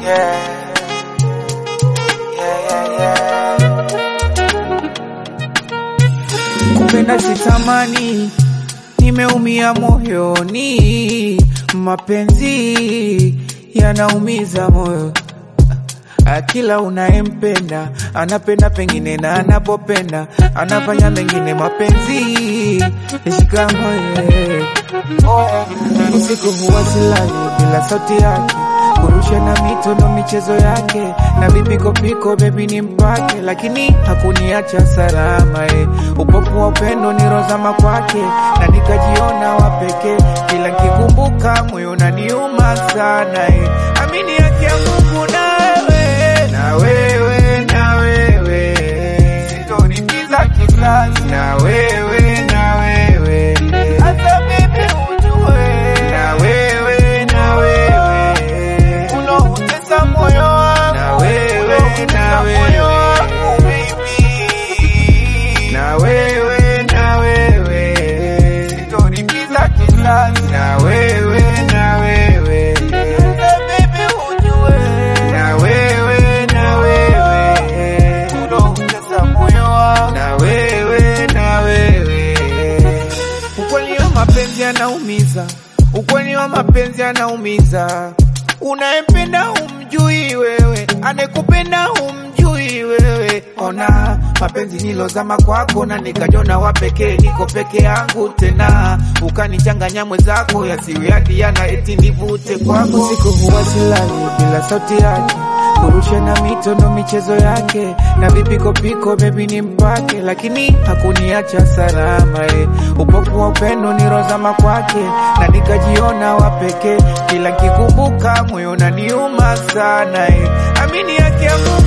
Yeah. Yeah, yeah, yeah. Kupenda sitamani, nimeumia moyoni, mapenzi yanaumiza moyo. Ah, Kila unayempenda anapenda pengine na anapopenda anafanya mengine, mapenzi shika moyo. Usiku huwa silali bila sauti yake, kurusha na mito ndo michezo yake, na vipikopiko bebi ni mpake, lakini hakuniacha salama eh. Upofu wa upendo ni rozama kwake, na nikajiona wa pekee, kila nkikumbuka moyo unaniuma sana eh. Amini yake ya Mungu nawe na wewe na wewe sitonipiza kisasi na wewe na wewe hata mimi ujue na wewe na wewe unautesa moyo wangu na wewe na wewe baby na wewe na wewe sitonipiza kisasi na wewe na wewe hata mimi ujue na wewe na wewe unautesa moyo wangu na wewe na wewe Ukweli wa mapenzi yanaumiza, ukweli wa mapenzi yanaumiza. Unayempenda humjui wewe, anekupenda humjui wewe. Ona mapenzi nilozama kwako, na nikajona wa pekee, niko peke yangu tena, ukanichanganya mwenzako, yasiwe hadi yana eti nivute kwako. Usiku huwa silali bila sauti yake kurusha na mito ndo michezo yake, na vipikopiko bebi ni mpake, lakini hakuniacha salama eh. Upofu wa upendo ni rozama kwake, na nikajiona wa pekee, kila nkikumbuka moyo unaniuma sana eh. Amini yake ya Mungu